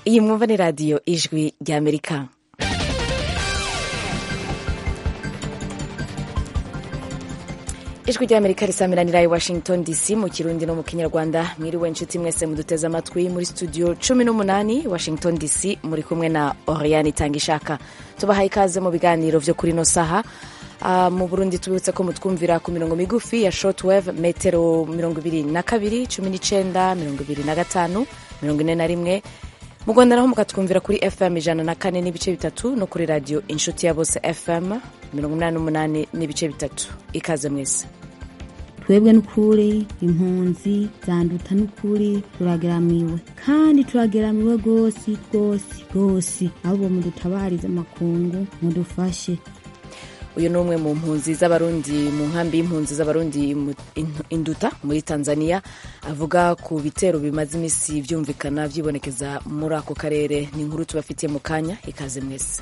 iyi mwumva ni radiyo ijwi ry'amerika ijwi ry'amerika risamiranira i washington dc mu kirundi no mu kinyarwanda mwiriwe inshuti mwese muduteze amatwi muri studio cumi n'umunani washington dc muri kumwe na oriane itangishaka tubahaye ikaze mu biganiro vyo kuri no saha Uh, mu burundi tubibutse ko mutwumvira ku mirongo migufi ya shortwave metero mirongo ibiri na kabiri cumi n'icenda mirongo ibiri na gatanu mirongo ine na rimwe mu rwanda naho mukatwumvira kuri fm ijana na kane n'ibice bitatu no kuri radio inshuti ya bose fm mirongo umunani n'umunani n'ibice bitatu ikaze mwese twebwe n'ukuri impunzi zanduta n'ukuri turageramiwe kandi turageramiwe rwose rwose rwose ahubwo mudutabarize amakungu mudufashe uyu ni umwe mu mpunzi z'abarundi mu nkambi y'impunzi z'abarundi induta muri tanzania avuga ku bitero bimaze iminsi byumvikana byibonekeza muri ako karere ni inkuru tubafitiye mu kanya ikaze mwese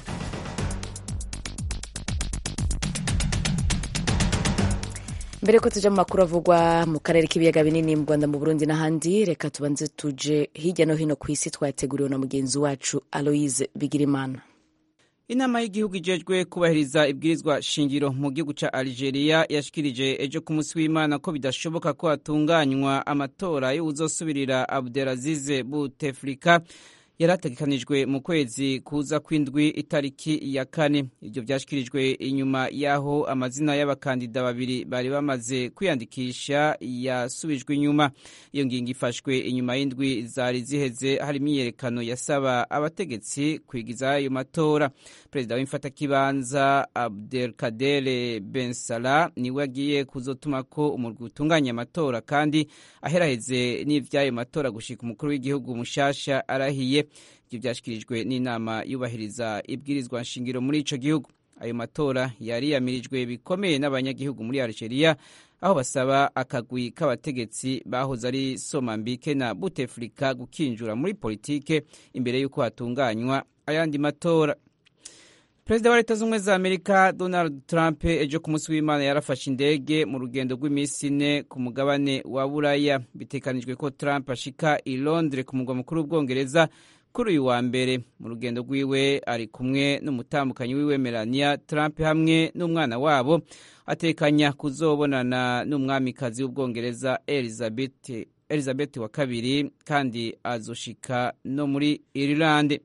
mbere ko tuja mu makuru avugwa mu karere k'ibiyaga binini mu rwanda mu burundi n'ahandi reka tubanze tuje hirya no hino ku isi twateguriwe na mugenzi wacu aloise bigirimana inama y'igihugu ijejwe kubahiriza ibwirizwa shingiro mu gihugu ca algeria yashikirije ejo ku munsi w'imana ko bidashoboka ko hatunganywa amatora y'uwuzosubirira abdelazize buteflika yari ategekanijwe mu kwezi kuza kw'indwi itariki ya kane ibyo byashyikirijwe inyuma y'aho amazina y'abakandida babiri bari bamaze kwiyandikisha yasubijwe inyuma iyo ngingo ifashwe inyuma y'indwi zari ziheze hari imyiyerekano yasaba abategetsi kwigiza ayo matora perezida w'imfatakibanza abdelkader ben salah niwe agiye kuzotuma ko umurwi utunganya amatora kandi aheraheze n'ivy'ayo matora gushika umukuru w'igihugu mushasha arahiye ibyo byashyikirijwe n'inama yubahiriza ibwirizwa nshingiro muri ico gihugu ayo matora yariyamirijwe bikomeye n'abanyagihugu muri algeria aho basaba akagwi k'abategetsi bahoze ari somambike na buteflika gukinjura muri politike imbere y'uko hatunganywa ayandi matora perezida wa leta z'ubumwe za amerika donald trump ejo ku munsi w'imana yarafashe indege mu rugendo rw'iminsi ine ku mugabane wa buraya bitekanijwe ko trump ashika i londres ku mugwa mukuru w'ubwongereza kuri uyu wa mbere mu rugendo rwiwe ari kumwe n'umutambukanyi wiwe melania trump hamwe n'umwana wabo atekanya kuzobonana n'umwamikazi w'ubwongereza elizabeth, elizabeth wa kabiri kandi azoshika no muri irilande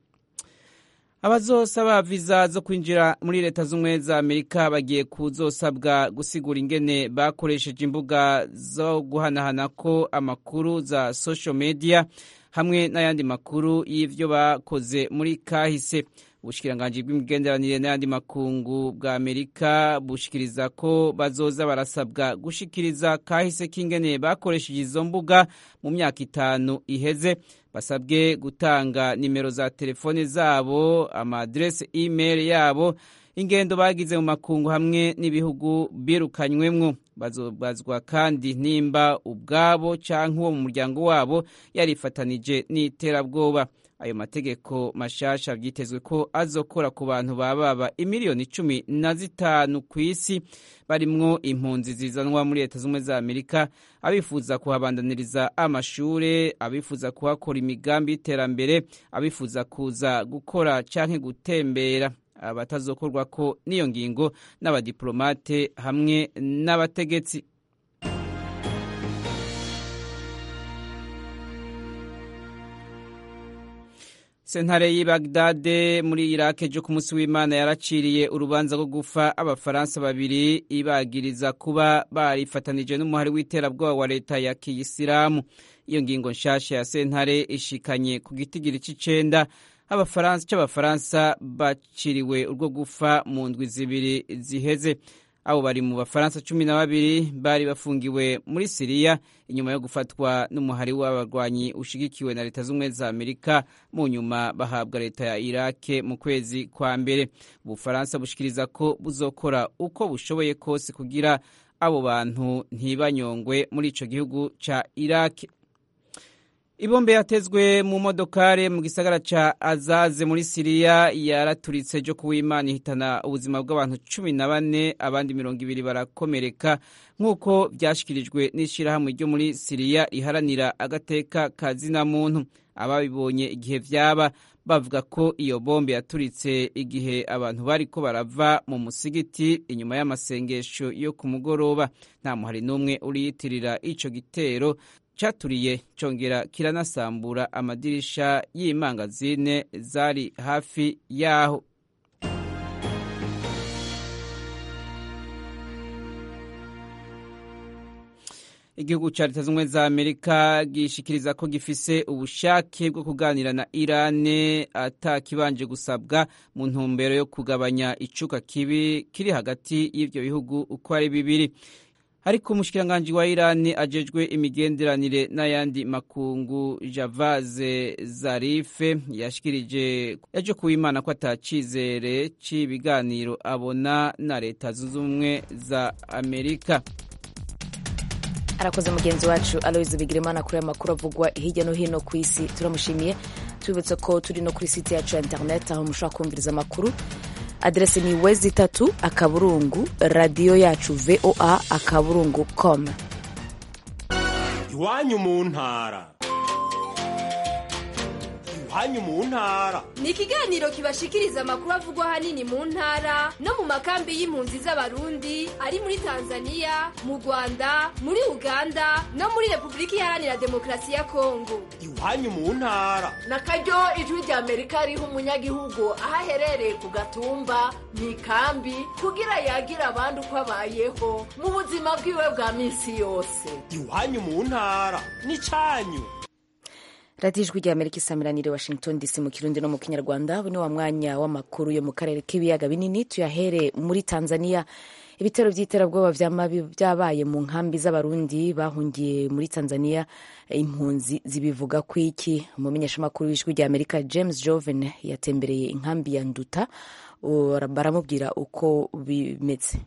abazosaba viza zo kwinjira muri leta z'ubumwe za amerika bagiye kuzosabwa gusigura ingene bakoresheje imbuga zo guhanahanako amakuru za social media hamwe n'ayandi makuru y'ivyo bakoze muri kahise ubushikiranganji bw'imigenderanire n'ayandi makungu bwa amerika bushikiriza ko bazoza barasabwa gushikiriza kahise k'ingene bakoresheje izo mbuga mu myaka itanu iheze basabwe gutanga nimero za telefone zabo amadirese email yabo ingendo bagize mu makungu hamwe n'ibihugu birukanywemwo bazobazwa kandi nimba ubwabo canke uwo mu muryango wabo yarifatanije n'iterabwoba ayo mategeko mashasha vyitezwe ko azokora ku bantu bababa imiliyoni cumi na zitanu ku isi barimwo impunzi zizanwa muri leta z'ubumwe za amerika abifuza kuhabandaniriza amashure abifuza kuhakora imigambi y'iterambere abifuza kuza gukora canke gutembera abatazokorwako n'iyo ngingo n'abadiplomate hamwe n'abategetsi sentare y'i bagdade muri iraq ejo ku munsi w'imana yaraciriye urubanza rwo gufa abafaransa babiri ibagiriza kuba barifatanije n'umuhari w'iterabwoba wa leta ya kiyisilamu iyo ngingo nshasha ya sentare ishikanye ku gitigiri c'icenda c'abafaransa baciriwe urwo gufa mu ndwi zibiri ziheze abo bari mu bafaransa cumi na babiri bari bafungiwe muri siriya inyuma yo gufatwa n'umuhari w'abarwanyi ushigikiwe na leta z'ubumwe za amerika mu nyuma bahabwa leta ya irake mu kwezi kwa mbere ubufaransa bushikiriza ko buzokora uko bushoboye kose kugira abo bantu ntibanyongwe muri ico gihugu ca irake ibombe yatezwe mu modokare mu gisagara ca azaze muri siriya yaraturitse ryo kuwimana ihitana ubuzima bw'abantu cumi na bane abandi mirongo ibiri barakomereka nk'uko vyashikirijwe n'ishirahamwe ryo muri siriya riharanira agateka ka zina muntu ababibonye igihe vyaba bavuga ko iyo bombe yaturitse igihe abantu bariko barava mu musigiti inyuma y'amasengesho yo ku mugoroba nta muhari n'umwe uriyitirira ico gitero caturiye congera kiranasambura amadirisha y'imangazine zari hafi yaho igihugu ca leta z'ubumwe za amerika gishikiriza ko gifise ubushake bwo kuganira na irane atakibanje gusabwa mu ntumbero yo kugabanya icuka kibi kiri hagati y'ivyo bihugu uko ari bibiri ariko umushikiranganji wa irani ajejwe imigenderanire n'ayandi makungu javaze zarife yashikirije ejo kuwimana ko atacizere c'ibiganiro abona na leta zunze ubumwe za amerika arakoze mugenzi wacu aloise bigirimana kuri aya makuru avugwa hirya no hino ku isi turamushimiye tubibutse ko turi no kuri site yacu ya interineti aho mushobora kumviriza amakuru aderese ni wezi itatu akaburungu radiyo yacu voa akaburungu com iwanyu mu ntara iwanyu mu ntara ni ikiganiro kibashikiriza amakuru avugwa ahanini mu ntara no mu makambi y'impunzi z'abarundi ari muri tanzania mu rwanda muri uganda no muri repubulika iharanira demokarasi ya kongo iwanyu mu ntara na karyo ijwi rya amerika riha umunyagihugu aho aherereye ku gatumba mu ikambi kugira yagira abandi uko abayeho mu buzima bwiwe bwa minsi yose iwanyu mu ntara ni cyanyu radiyo ijwi rya amerika isamiranire washington dc mu kirundi no mu kinyarwanda ubu ni wa mwanya w'amakuru yo mu karere k'ibiyaga binini tuyahere muri tanzania ibitero by'iterabwoba byabaye mu nkambi z'abarundi bahungiye muri tanzania impunzi zibivuga ku iki umumenyeshamakuru w'ijwi rya amerika james joven yatembereye inkambi ya nduta baramubwira uko bimeze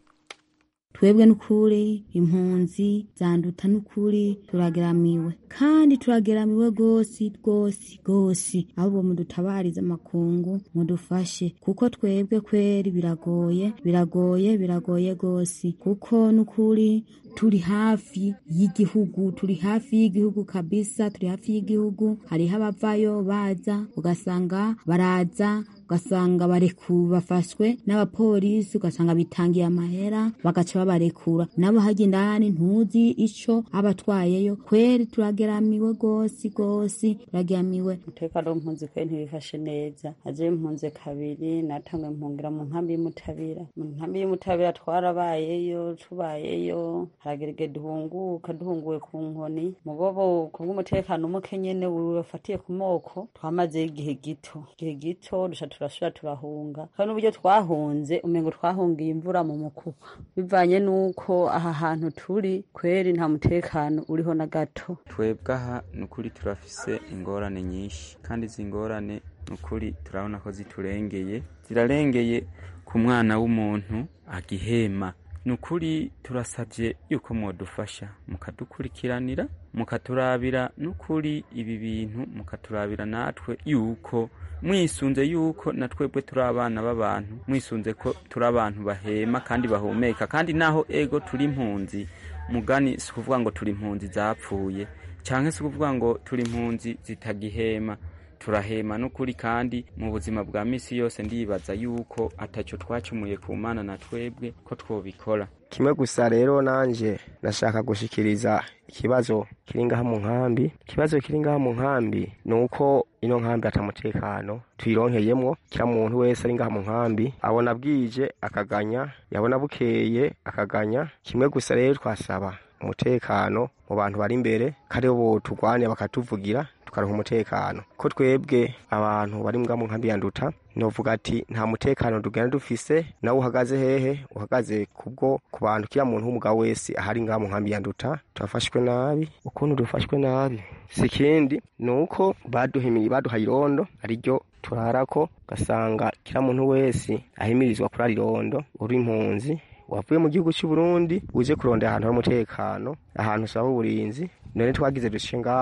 twebwe n'ukuri impunzi zanduta n'ukuri turageramiwe kandi turageramiwe rwose rwose rwose ahubwo mudutabarize amakungu mudufashe kuko twebwe kweri biragoye biragoye biragoye rwose kuko n'ukuri turi hafi y'igihugu turi hafi y'igihugu kabisa turi hafi y'igihugu hariho abavayo baza ugasanga baraza ugasanga bareku bafashwe n'abapolisi ugasanga bitangiye amahera bagaca babarekura nabo hajya indani ntuzi ico abatwayeyo kweri turageramiwe rwose rwose turageramiwe umutekano w'impunzi kwe ntibifashe neza aje impunzi kabiri natangwe mpungira mu nkambi y'umutabira mu nkambi y'umutabira twarabayeyo tubayeyo haragerege duhunguka duhunguwe ku nkoni mugobo kubw'umutekano muke nyene wafatiye ku moko twamazeyo igihe gito igihe gito duca turasubira turahunga kandi n'uburyo twahunze umengo twahungiye imvura mu mukuba bivanye n'uko aha hantu turi kweri nta mutekano uriho na gato twebwe aha ni ukuri turafise ingorane nyinshi kandi izi ngorane ni ukuri turabona ko ziturengeye zirarengeye ku mwana w'umuntu agihema ni ukuri turasabye yuko mwadufasha mukadukurikiranira mukaturabira n'ukuri ibi bintu mukaturabira natwe yuko mwisunze yuko na twebwe turi abana b'abantu mwisunze ko turi abantu bahema kandi bahumeka kandi naho ego turi impunzi mugani si ukuvuga ngo turi impunzi zapfuye cyangwa si ukuvuga ngo turi impunzi zitagihema turahema n'ukuri kandi mu buzima bwa misi yose ndibaza yuko atacyo twacumuye ku mana na twebwe ko twobikora kimwe gusa rero nanje nashaka gushikiriza ikibazo kiri ngaha mu nkambi ikibazo kiri ngaha mu nkambi ni uko ino nkambi atamutekano tuyironkeyemwo kira muntu wese ari ngaha mu nkambi abona bwije akaganya yabona bukeye akaganya kimwe gusa rero twasaba umutekano mu bantu bari imbere karibo boturwanya bakatuvugira tukaronka umutekano ko twebwe abantu bari mbwa mu nkambi ya nduta novuga ati nta mutekano tugenda dufise nawe uhagaze hehe uhagaze kubwo ku bantu kira muntu w'umugabo wese ahari ngaha mu nkambi ya nduta turafashwe nabi ukuntu dufashwe nabi si ikindi ni uko baduhimiye baduhaye irondo ariryo turarako ugasanga kira muntu wese ahimirizwa kurara irondo uri impunzi wavuye mu gihugu cy'u Burundi uje kurondera ahantu hari umutekano ahantu usaba uburinzi none twagize dushe ngaha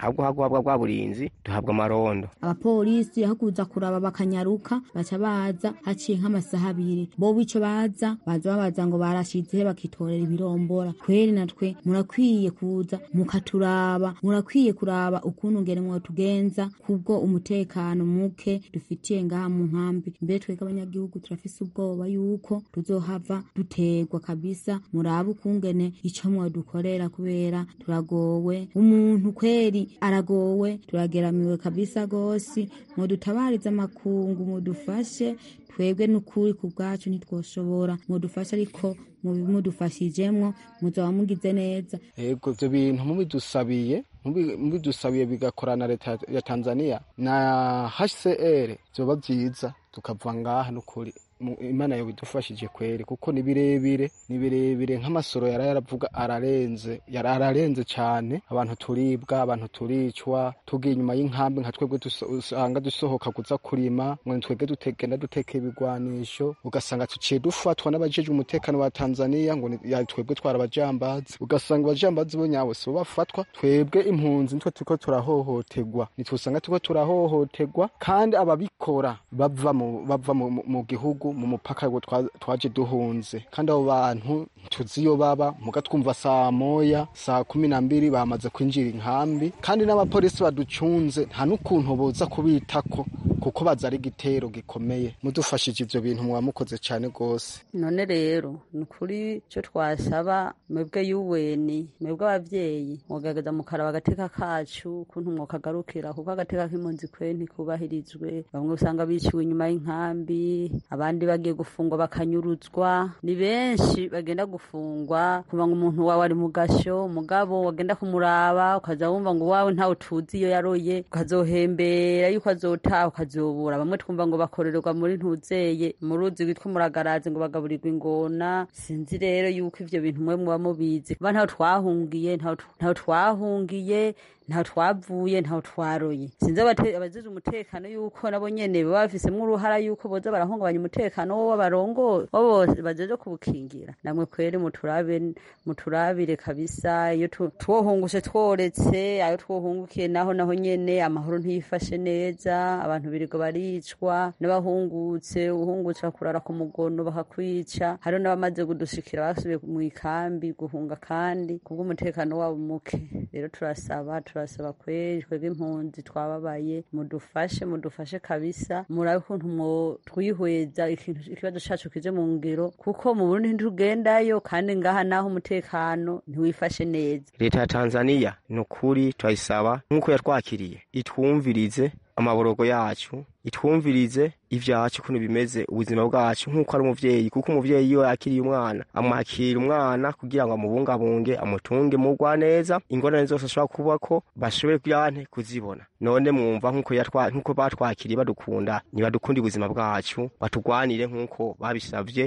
ahubwo haguhabwa bwa burinzi duhabwa amarondo abapolisi aho kuza kuraba bakanyaruka baca baza haciye nk'amasaha abiri bobo ico baza baza babaza ngo barashizehe bakitorera ibirombora kweri natwe murakwiye kuza mukaturaba murakwiye kuraba ukuntu ngene mwotugenza kubwo umutekano muke dufitiye ngaha mu nkambi mbere twebwe abanyagihugu turafise ubwoba yuko tuzohava dutegwa kabisa murabe ukungene ico mwodukorera kubera turagowe umuntu kweri aragowe turageramiwe kabisa gose mwodutabariza amakungu mudufashe twebwe n'ukuri ku bwacu ntitwoshobora mudufashe ariko mubimudufashijemwo muzaba mugize neza ego ivyo bintu mubidusabiye mubidusabiye bigakora na leta ya tanzania na hcr vyoba vyiza tukava ngaha n'ukuri imana yo bidufashije kweri kuko ni birebire ni birebire nk'amasoro yari yaravuga ararenze yari ararenze cyane abantu turibwa abantu turicwa tugiye inyuma y'inkambi nka twebwe usanga dusohoka kuza kurima ngo twebwe dutegenda duteka ibigwanisho ugasanga tuciye dufatwa n'abajejwe umutekano wa tanzania ngo twebwe twara abajambazi ugasanga abajambazi bo nyabo sibo bafatwa twebwe impunzi nitwe turiko turahohoterwa nitwe usanga turiko turahohoterwa kandi ababikora bava mu bava mu gihugu mu mupaka twaje duhunze kandi abo bantu tuzi iyo baba muga twumva saa moya saa kumi na mbiri bamaze kwinjira inkambi kandi n'abapolisi baducunze nta n'ukuntu boza kubitako kuko baza ari igitero gikomeye mudufashije ivyo bintu muba mukoze cane gose none rero ni ukuri ico twasaba mwebwe yuweni mwebwe abavyeyi mugerageza mukaraba agateka kacu ukuntu mwokagarukira kuko agateka k'impunzi kwe ntikubahirizwe bamwe usanga biciwe inyuma y'inkambi abandi bagiye gufungwa bakanyuruzwa ni benshi bagenda gufungwa kuva ngo umuntu wawe ari mu gasho mugabo wagenda kumuraba ukaza wumva ngo wawe ntawe tuzi iyo yaroye ukazohembera yuko azotaha ukazobura bamwe twumva ngo bakorerwa muri ntuzeye mu ruzi rwitwa muragarazi ngo bagaburirwa ingona sinzi rero yuko ivyo bintu mwe muba mubizi kuba ntaho twahungiye ntaho twahungiye ntaho twavuye ntaho twaroye sinzi abazize umutekano yuko nabo nyene baba bafisemwo uruhara yuko boza barahungabanya umutekano wo barongo bo bajeje kubukingira namwe kweri muturabe muturabire kabisa iyo twohungushe tworetse ayo twohungukiye naho naho nyene amahoro ntiyifashe neza abantu birirwa baricwa n'abahungutse uhungutse bakurara ku mugono bakakwica hariho n'abamaze kudushikira basubiye mu ikambi guhunga kandi kubw'umutekano wabo muke rero turasaba turasaba kweri twebwe impunzi twababaye mudufashe mudufashe kabisa murabe ukuntu mwo twihweza ikibazo cacu kije mu ngiro kuko mu Burundi ntitugendayo kandi ngaha naho umutekano ntiwifashe neza leta ya tanzania ni ukuri turayisaba nk'uko yatwakiriye itwumvirize amaborogo yacu itwumvirize ivyacu ukuntu bimeze ubuzima bwacu nk'uko ari umuvyeyi kuko umuvyeyi iyo yakiriye umwana amwakira umwana kugira ngo amubungabunge amutunge mugwa neza ingorane zose ashobora kubako bashobore kuyante kuzibona none mwumva nk'uko nk'uko batwakiriye badukunda ntibadukunda ubuzima bwacu batugwanire nk'uko babisavye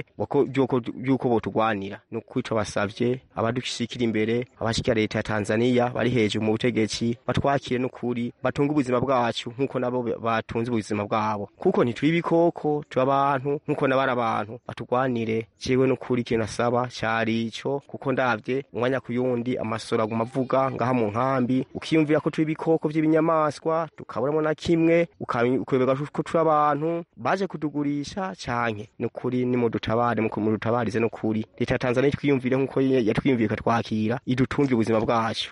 vy'uko botugwanira ni ukuri ico basavye abadushikira imbere abashikira leta ya tanzania bari hejuru mu butegetsi batwakire n'ukuri batunge ubuzima bwacu nk'uko nabo batunze ubuzima bwabo kuko ntituri ibikoko turi abantu nk'uko nabari abantu batugwanire jewe n'ukuri ikintu nasaba cari ico kuko ndavye umwanya ku yundi amasoro aguma avuga ngaha mu nkambi ukiyumvira ko turi ibikoko vy'ibinyamaswa tukaburamo na kimwe ukayoberwa ko turi abantu baje kutugurisha canke n'ukuri nimudutabare mudutabarize n'ukuri leta ya tanzania twiyumvire nk'uko yatwiyumviye ikatwakira idutunge ubuzima bwacu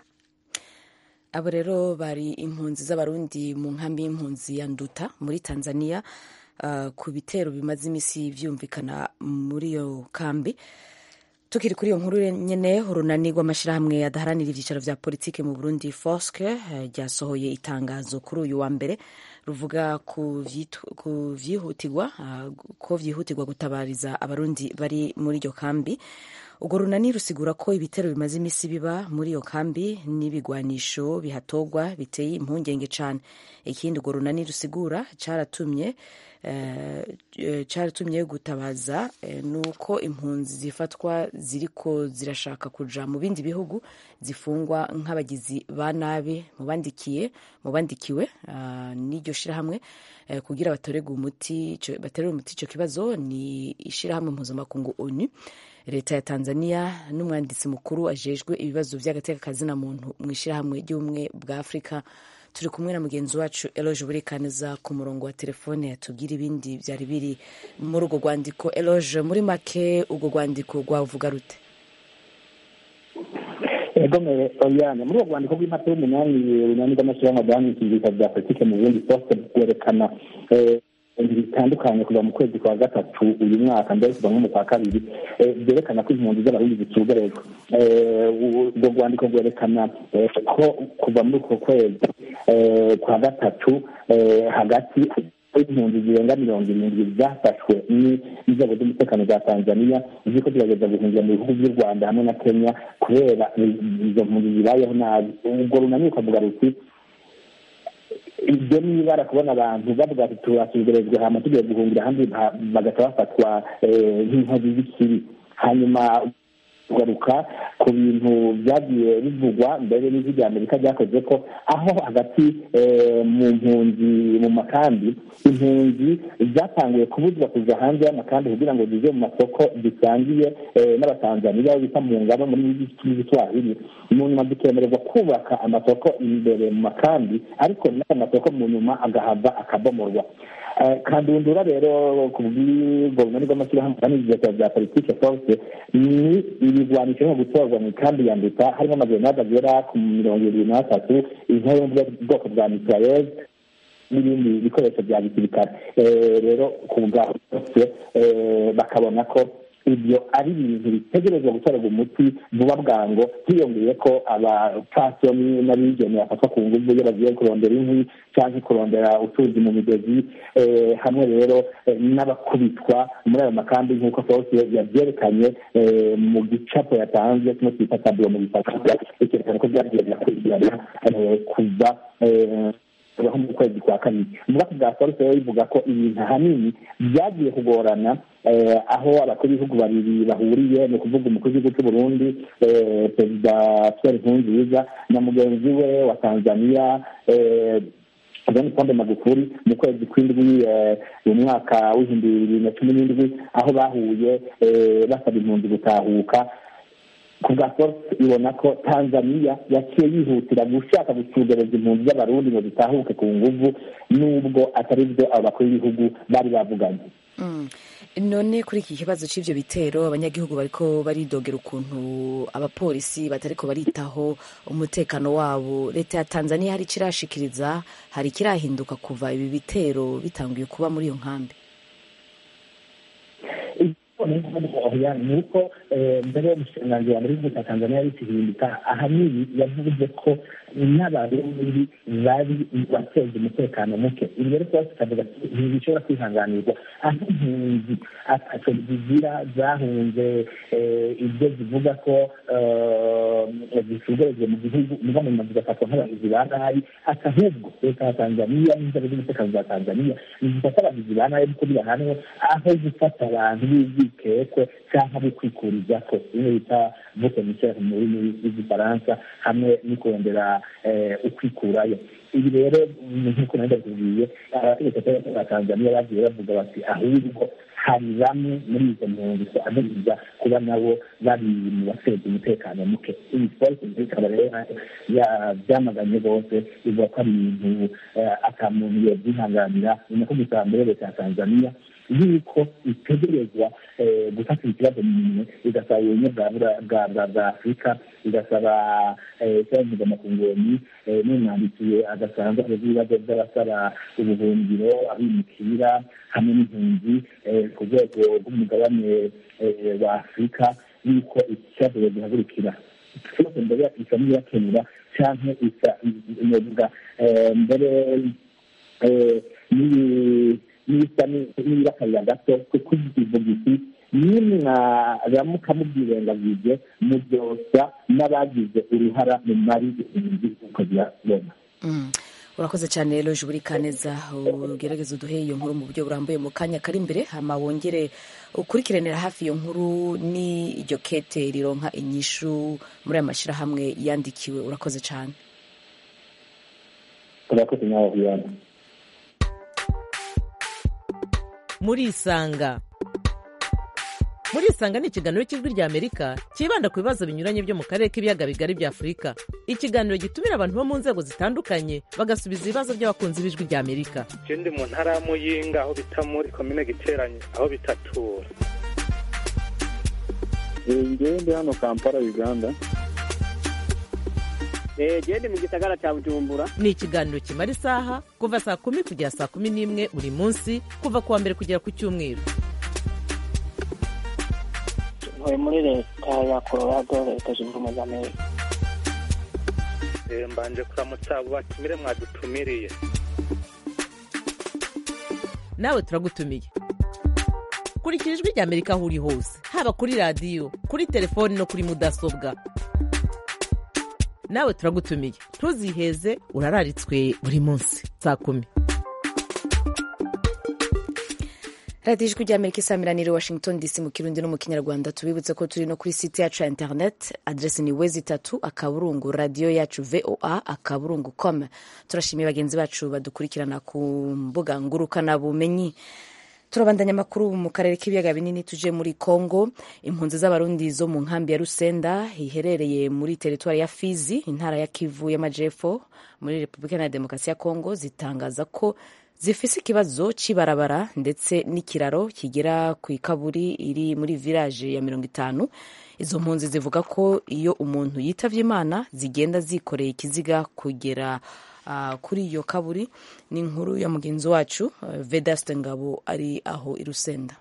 abo rero bari impunzi z'abarundi mu nkambi y'impunzi ya nduta muri tanzania uh, ku bitero bimaze imisi vyumvikana muri iyo kambi tukiri kuri iyo nkuru nyene urunani rw'amashirahamwe adaharanira ivyicaro vya politike mu burundi foske ryasohoye uh, itangazo kuri uyu wa mbere ruvuga ku vyihutirwa uh, ko vyihutirwa gutabariza abarundi bari muri iryo kambi urwo runani rusigura ko ibitero bimaze imisi biba muri iyo kambi n'ibigwanisho bihatogwa biteye impungenge cane ikindi urwo runani rusigura caratumye caratumye gutabaza nuko impunzi zifatwa ziriko zirashaka kuja mu bindi bihugu zifungwa nk'abagizi ba nabi mubandikiye mubandikiwe n'iryo shirahamwe kugira batorerwe umuti baterere umuti ico kibazo ni ishirahamwe mpuzamakungu onu leta ya tanzania n'umwanditsi mukuru ajejwe ibibazo by'agatekakazina muntu mu ishyirahamwe ry'ubumwe bwa afurika turi kumwe na mugenzi wacu eloge burikaneza ku murongo wa telefone yatubwira ibindi byari biri muri urwo rwandiko eloge muri make urwo rwandiko rwavuga rute egomere oyane muri urwo rwandiko rw'impapuro umunani urunani rw'amashyirahamwe rwandikishije bya politike mu burundi sose rwerekana ibintu bitandukanye kuva mu kwezi kwa gatatu uyu mwaka mbere kuva nko mu kwa kabiri byerekana ko impunzi z'abarundi zitugarejwe urwo rwandiko rwerekana ko kuva muri uko kwezi kwa gatatu hagati impunzi zirenga mirongo irindwi zafashwe n'inzego z'umutekano za tanzania ziko zigerageza guhungira mu bihugu by'u rwanda hamwe na kenya kubera izo mpunzi zibayeho nabi ubwo runani rukavuga ruti ibyo nibara kubona abantu bavuga ati turasubirizwa hama tugiye guhungira ahandi bagahita bafatwa nk'inkozi z'ikibi hanyuma kugaruka ku bintu byagiye bivugwa mbere n'ijwi rya amerika ryakoze ko aho hagati mu mpunzi mu makambi impunzi zatanguye kubuzwa kuza hanze y'amakambi kugira ngo zize mu masoko zisangiye n'abatanzaniya bita mu ngabo muri giswahili mu nyuma zikemererwa kubaka amasoko imbere mu makambi ariko n'ayo masoko mu nyuma agahava akabomorwa kandundura rero ku bw'ubwo bunani bw'amashyirahamwe n'ibigega bya politike force ni ibigwanisho nko gutorwa mu ikambi ya nduta harimo amagenade agera ku mirongo irindwi n'atatu intebe yo mu bwoko bwa mitraillez n'ibindi bikoresho bya gisirikare rero ku bwa bose bakabona ko ibyo ari ibintu bitegerezwa gutorerwa umuti vuba bwango hiyongeye ko abapfasoni n'abigeni bafatwa ku nguvu iyo bagiye kurondera inkwi cyangwa kurondera utuzi mu migezi hamwe rero n'abakubitwa muri ayo makambi nk'uko fose yabyerekanye mu gicapo yatanze kimwe twita taburo mu gifaransa ikerekana ko byagiye birakurikirana kuva kubaho mu kwezi kwa kabiri ubwoko bwa foruse rero bivuga ko ibintu ahanini byagiye kugorana aho abakuru b'ibihugu babiri bahuriye ni ukuvuga umukuru w'igihugu cy'u burundi perezida pierre nkurunziza na mugenzi we wa tanzania john pombe magufuli mu kwezi kw'indwi mu mwaka w'ibihumbi bibiri na cumi n'indwi aho bahuye basaba impunzi gutahuka ku bwa force ibona ko tanzania yaciye yihutira gushaka gucugereza impunzi z'abarundi ngo zitahuke ku nguvu n'ubwo atari byo abo bakuru b'ibihugu bari bavuganye none kuri iki kibazo cy'ibyo bitero abanyagihugu bariko baridogera ukuntu abapolisi batariko baritaho umutekano wabo leta ya tanzania hari ikirashikiriza hari ikirahinduka kuva ibi bitero bitanguye kuba muri iyo nkambi ni uko mbere y'umushikiranganji wa mbere w'igihugu cya tanzania y'ikihinduka ahanini yavuze ko n'abarundi bari bateza umutekano muke ibi rero twese tukavuga ntibishobora kwihanganirwa aho impunzi ataco zigira zahunze ibyo zivuga ko zisugerejwe mu gihugu muga mu nyuma zigafatwa nk'abagizi ba nabi ati ahubwo leta ya tanzania n'inzego z'umutekano za tanzania zifata abagizi ba nabi kuko birahanwe aho gufata abantu b'urwikekwe cyangwa bo kwikuriza ko bimwe bita vote misere mu rurimi rw'igifaransa hamwe no kurondera ukwikurayo ibi rero nk'uko nari ndabibwiye abategetsi ba tanzania bagiye bavuga bati ahubwo hari bamwe muri izo mpunzi twaganiriza kuba nabo bari mu bashinzwe umutekano muke iyi polisi ikaba rero byamaganye bose ivuga ko ari ibintu ata muntu yabyihanganira ni nako gusa mbere leta ya tanzania yuko itegerezwa gufatira ikibazo mu minwe igasaba ubumwe bwa afurika igasaba cyangwa mpuzamakungu n'umwandikiye agasanzwe abazi ibibazo by'abasaba ubuhungiro abimukira hamwe n'impunzi ku rwego rw'umugabane wa afurika yuko iki kibazo gihagurukira ikibazo mbere isa n'iyakenura cyangwa isa inavuga mbere n'ibisa n'ibakarira gato kuko ivuga iti nimwaramuka mubyirengagije mubyosa n'abagize uruhara mu mari impunzi uko zirabona urakoze cyane rero buri kaneza ugerageza uduhe iyo nkuru mu buryo burambuye mu kanya kari imbere hama wongere ukurikiranira hafi iyo nkuru ni iryo kete rironka inyishu muri aya mashyirahamwe yandikiwe urakoze cyane urakoze nawe wiyana muri isanga murisanga ni ikiganiro cy'ijwi rya amerika cyibanda ku bibazo binyuranye byo mu karere k'ibiyaga bigari bya afurika ikiganiro gitumira abantu bo mu nzego zitandukanye bagasubiza ibibazo by'abakunzi b'ijwi rya amerika je ndi mu ntara ya muyinga aho bita muri komine giteranye aho bitatura ngewe ndi hano kampala uganda gende mu gisagara cya bujumbura ni ikiganiro kimara isaha kuva saa kumi kugera saa kumi n'imwe buri munsi kuva ku wa mbere kugera ku cyumweru ntuye muri leta ya colorado leta zunze ubumwe za amerika Eh, mbanje kuramutsa abo batumire mwadutumiriye nawe turagutumiye kurikira ijwi rya amerika aho uri hose haba kuri radiyo kuri telefoni no kuri mudasobwa nawe turagutumiye ntuziheze urararitswe buri munsi saa kumi radiyo ijwi rya amerika isamiraniye washington dc mu kirundi no mu kinyarwanda tubibutse ko turi no kuri site yacu ya internet adresi ni wezi itatu akaburungu radiyo yacu voa akaburungu com turashimiye bagenzi bacu badukurikirana ku mbuga ngurukanabumenyi turabandanya amakuru mu karere k'ibiyaga binini tuje muri congo impunzi z'abarundi zo mu nkambi ya rusenda iherereye muri teritwari ya fizi intara ya kivu y'amajepfo muri repubulika iharanira demokarasi ya congo zitangaza ko zifise ikibazo cy'ibarabara ndetse n'ikiraro kigera ku ikaburi iri muri village ya mirongo itanu izo mpunzi zivuga ko iyo umuntu yitavye imana zigenda zikoreye ikiziga kugera uh, kuri iyo kaburi ni inkuru ya mugenzi wacu uh, vedaste ngabo ari aho i rusenda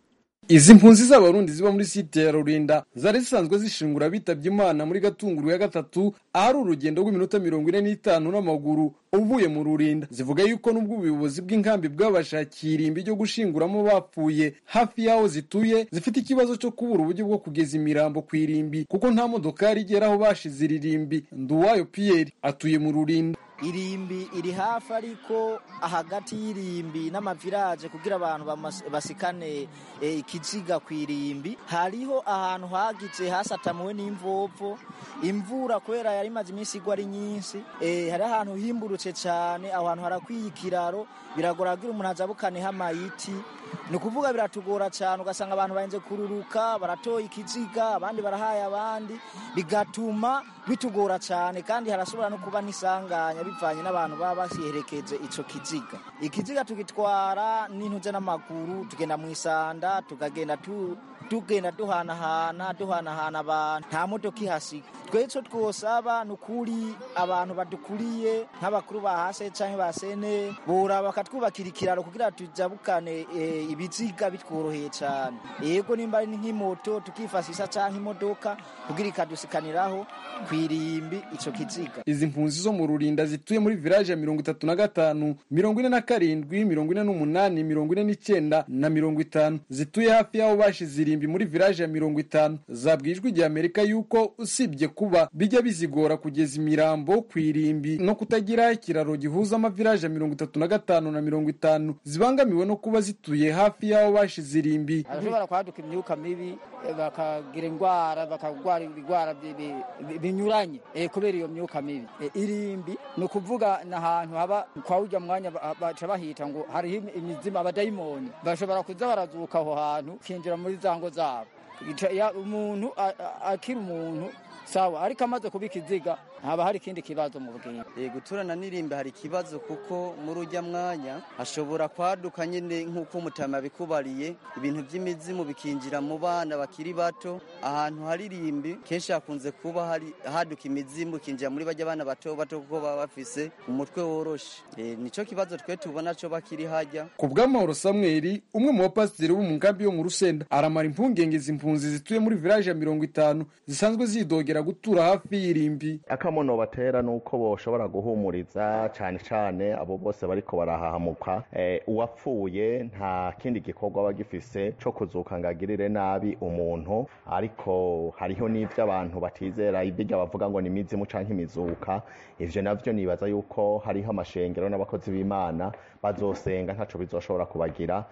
izi mpunzi z'abarundi ziba muri site ya rurinda zari zisanzwe zishingura bitabye imana muri gatunguru ya gatatu ahari urugendo rw'iminota mirongo ine n'itanu n'amaguru uvuye mu rurinda zivuga yuko n'ubwo ubuyobozi bw'inkambi bwabashakiye irimbi ryo gushinguramo bapfuye hafi y'aho zituye zifite ikibazo cyo kubura uburyo bwo kugeza imirambo ku irimbi kuko nta modokari igera aho bashize iri rimbi nduwayo piyeri atuye mu rurinda irimbi iri hafi ariko hagati y'irimbi n'amaviraje kugira abantu bamas- basikane eh, ikiziga ku irimbi hariho ahantu hagize hasatamuwe n'imvovo imvura kubera yari imaze iminsi igwa ari nyinshi eh, hari ahantu himburutse cyane aho hantu harakwiye ikiraro biragora kugira umuntu ajabukaneho amayiti ni ukuvuga biratugora cyane ugasanga abantu bahenze kururuka baratoye ikiziga abandi barahaye abandi bigatuma bitugora cyane kandi harashobora no kuba n'isanganya bivanye n'abantu baba basiherekeje ico kiziga ikiziga tugitwara n'intuze n'amaguru tugenda mu isanda tukagenda tu tugenda duhanahana duhanahana abantu nta modoka ihasiga twe ico twosaba ni ukuri abantu badukuriye nk'abakuru ba hase canke ba sene bora bakatwubakira ikiraro kugira tujabukane eh, ibiziga bitworoheye cane yego nimba ari nk'imoto tukifashisha canke imodoka kugira ikadusikaniraho kwirimbi ico kiziga izi mpunzi zo mu rurinda zituye muri village ya mirongo itatu na gatanu mirongo ine na karindwi mirongo ine n'umunani mirongo ine n'icyenda na mirongo itanu zituye hafi y'aho bashize irimbi muri village ya mirongo itanu zabwijwe igihe amerika yuko usibye kuba bijya bizigora kugeza imirambo ku irimbi no kutagira ikiraro gihuza amavillaje ya mirongo itatu na gatanu na mirongo itanu zibangamiwe no kuba zituye hafi y'aho bashize irimbi arashobora kwaduka imyuka mibi eh, bakagira indwara bakarwara ibigwara bi- bi- bi- binyuranye eh, kubera iyo myuka mibi Eh, irimbi ni ukuvuga ni ahantu haba kwa urya mwanya ba- baca bahita ngo hariho imi- imizima abadayimoni bashobora kuza barazuka aho hantu kinjira muri za ngo zabo Ica- ya- umuntu a- a- akiri umuntu sawa ariko amaze kuba ikiziga haba hari ikindi kibazo mu bwinshi Eh, guturana n'irimbi hari ikibazo kuko muri ujya mwanya hashobora kwaduka nyine nk'uko umutama yabikubariye ibintu by'imizimu bikinjira mu bana bakiri bato ahantu hari irimbi kenshi hakunze kuba hari haduka imizimu ikinjira muri bajya abana bato bato kuko baba bafise umutwe woroshe Eh, nico kibazo twe tubona co bakiri hajya ku bw'amahoro samweli umwe mu bapasiteri bo mu nkambi yo mu rusenda aramara impungenge izi mpunzi zituye muri village ya mirongo itanu zisanzwe zidogera gutura hafi y'irimbi akamono batera nuko boshobora guhumuriza cyane cyane abo bose bariko barahahamuka eh, uwapfuye nta kindi gikorwa aba gifise co kuzuka ngo agirire nabi umuntu ariko hariho n'ivyo abantu batizera ibirya bavuga ngo ni imizimu canke imizuka ivyo navyo nibaza yuko hariho amashengero n'abakozi b'imana bazosenga ntaco bizoshobora kubagira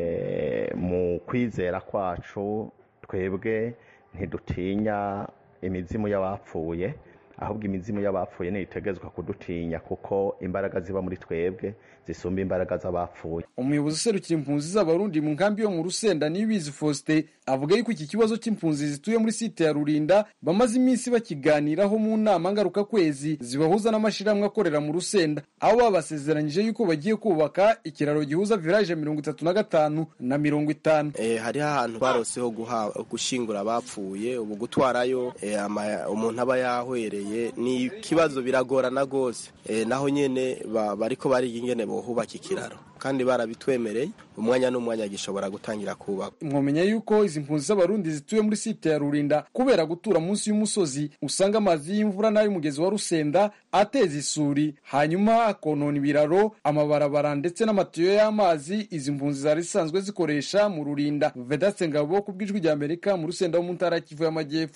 eh, mu kwizera kwacu twebwe ntidutinya imizimu y'abapfuye ahubwo imizimu y'abapfuye ntiyitegezwa kudutinya kuko imbaraga ziba muri twebwe zisumba imbaraga z'abapfuye umuyobozi userukira impunzi z'abarundi mu nkambi yo mu rusenda niyibizi faustin avuga yuko iki kibazo cy'impunzi zituye muri site ya rurinda bamaze iminsi bakiganiraho mu nama ngarukakwezi zibahuza n'amashyirahamwe akorera mu rusenda aho babasezeranyije yuko bagiye kubaka ikiraro gihuza village mirongo itatu na gatanu na mirongo itanu eh, hariho ahantu baroseho gushingura abapfuye ubu gutwarayo eh, umuntu aba yahwereye ni ikibazo biragorana rwose eh, naho nyene bariko bariga ingene bohubaka ikiraro kandi barabitwemereye umwanya n'umwanya gishobora gutangira kubaka mwomenya yuko izi mpunzi z'abarundi zituye muri site ya rurinda kubera gutura munsi y'umusozi usanga amazi y'imvura n'ay'umugezi wa rusenda ateza isuri hanyuma akonona ibiraro amabarabara ndetse n'amatiyo y'amazi izi mpunzi zari zisanzwe zikoresha mu rurinda vedaste ngabo ku bw'ijwi rya amerika mu rusenda wo mu ntara kivu y'amajyepfo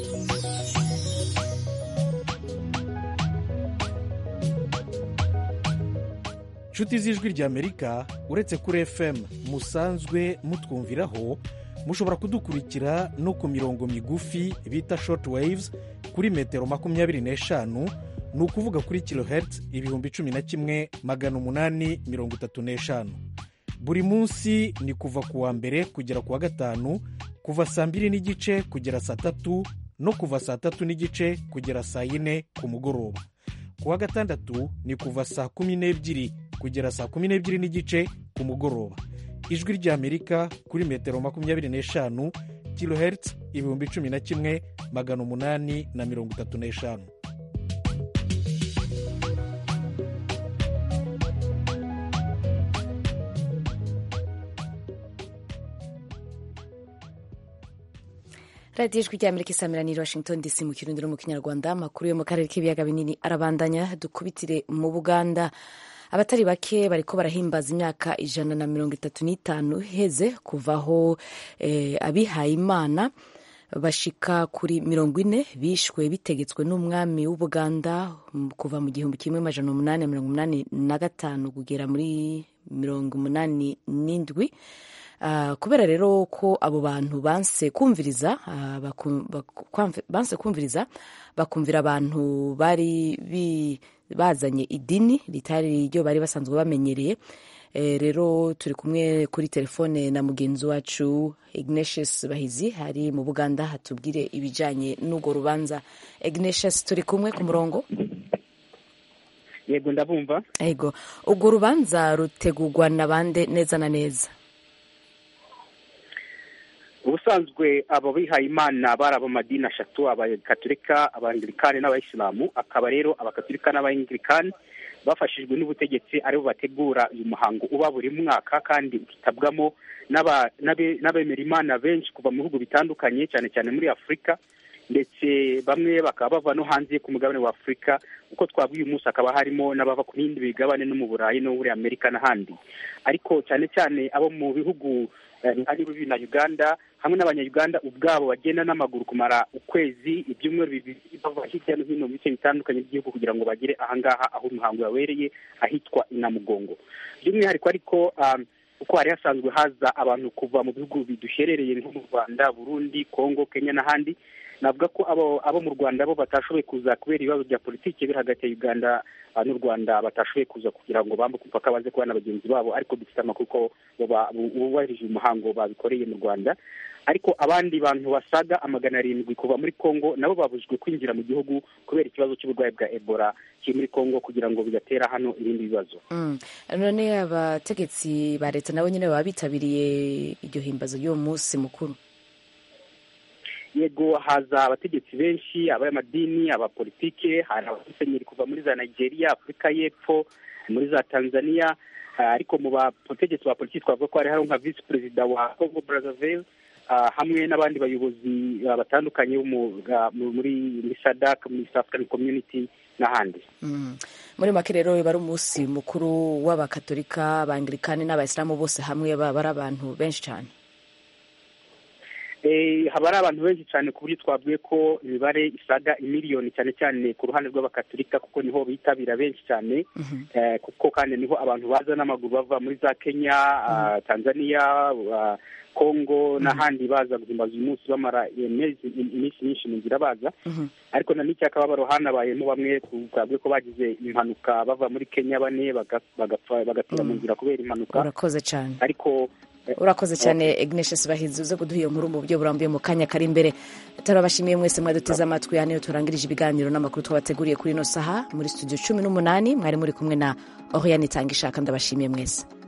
inshuti z'ijwi ry'amerika uretse kuri fm musanzwe mutwumviraho mushobora kudukurikira no ku mirongo migufi bita short waves kuri metero makumyabiri n'eshanu ni ukuvuga kuri kilohertz ibihumbi cumi na kimwe magana umunani mirongo itatu n'eshanu buri munsi ni kuva ku wa mbere kugera ku wa gatanu kuva saa mbiri n'igice kugera saa tatu no kuva saa tatu n'igice kugera saa yine ku mugoroba ku wa gatandatu ni kuva saa kumi n'ebyiri kugera saa kumi n'ebyiri n'igice ku mugoroba ijwi ry'amerika kuri metero makumyabiri n'eshanu kilohertz ibihumbi cumi na kimwe magana umunani na mirongo itatu n'eshanu radiyo ijwi rya amerika isamiraniye washington dc mu kirundi no mu kinyarwanda amakuru yo mu karere k'ibiyaga binini arabandanya dukubitire mu buganda abatari bake bariko barahimbaza imyaka ijana na mirongo itatu n'itanu iheze kuvaho eh, abihaye imana bashika kuri mirongo ine bishwe bitegetswe n'umwami w'ubuganda kuva mu gihumbi kimwe amajana umunani mirongo umunani na gatanu kugera muri mirongo umunani n'indwi Uh, kubera rero ko abo bantu banse kumviriza uh, baku, baku, banse kumviriza bakumvira abantu bari bi, bazanye idini ritari ryo bari basanzwe bamenyereye e, rero turi kumwe kuri telefone na mugenzi wacu Ignatius Bahizi hari mu Buganda hatubwire ibijanye n'urwo rubanza Ignatius turi kumwe ku murongo yego ndabumva yego urwo rubanza rutegurwa na bande neza na neza ubusanzwe abo bihaye imana bari abamadini ashatu abakaturika abangirikani n'abayisilamu akaba rero abakaturika n'abangirikani bafashijwe n'ubutegetsi aribo bategura uyu muhango uba buri mwaka kandi ukitabwamo n'abemera imana benshi kuva mu bihugu bitandukanye cyane cyane muri afurika ndetse bamwe bakaba bava no hanze ku mugabane wa afurika uko twabwiye uyu munsi hakaba harimo n'abava ku bindi bigabane no mu burayi no muri amerika n'ahandi ariko cyane cyane abo mu bihugu ari bibi na uganda hamwe n'abanyayuganda ubwabo bagenda n'amaguru kumara ukwezi ibyumweru bibiri bava hirya no hino mu bice bitandukanye by'igihugu kugira ngo bagere ahangaha aho umuhango wabereye ahitwa inamugongo by'umwihariko ariko kuko hari hasanzwe haza abantu kuva mu bihugu biduherereye nko mu rwanda burundi kongo kenya n'ahandi navuga ko abo abo mu rwanda bo batashoboye kuza kubera ibibazo bya politiki biri hagati ya uganda n'u rwanda batashoboye kuza kugira ngo bambuke umupaka baze kubana na bagenzi babo ariko dufite amakuru ko bubahirije umuhango babikoreye mu rwanda ariko abandi bantu basaga amagana arindwi kuva muri congo nabo babujijwe kwinjira mu gihugu kubera ikibazo cy'uburwayi bwa ebola kiri muri congo kugira ngo bidatera hano ibindi bibazo none abategetsi ba leta nabo nyine baba bitabiriye iryo himbazo ry'uwo munsi mukuru yego haza abategetsi benshi abayamadini abapolitike hari abasenyeri kuva muri za nigeria afurika y'epfo muri za tanzania ariko mu bategetsi ba politiki twavuga ko hari hariho nka visi perezida wa congo brazzaville hamwe n'abandi bayobozi batandukanye muri sadak muri south african community n'ahandi muri make rero biba ari umunsi mukuru w'abakatolika abangirikani n'abayisilamu bose hamwe baba ari abantu benshi cyane Eh, haba hari abantu benshi cyane ku buryo twavuye ko imibare isaga imiliyoni cyane cyane ku ruhande rw'abakatolika kuko niho bitabira benshi cyane eh, kuko kandi niho abantu baza n'amaguru bava muri za kenya ah, tanzania ah, congo n'ahandi baza guhimbaza uyu munsi bamara imezi- iminsi myinshi mu nzira baza ariko na n'icyakababaro hanabayemo bamwe twavuye ko bagize impanuka bava muri kenya bane baga- bagapfa bagatira mu nzira kubera impanuka urakoze cyane ariko eh, urakoze cyane ignatius bahizi uze kuduha iyo nkuru mu buryo burambuye mu kanya kari imbere turabashimiye mwese mwaduteze amatwi hano iyo turangirije ibiganiro n'amakuru twabateguriye kuri ino saha muri studio cumi n'umunani mwari muri kumwe na oriane itanga ishaka ndabashimiye mwese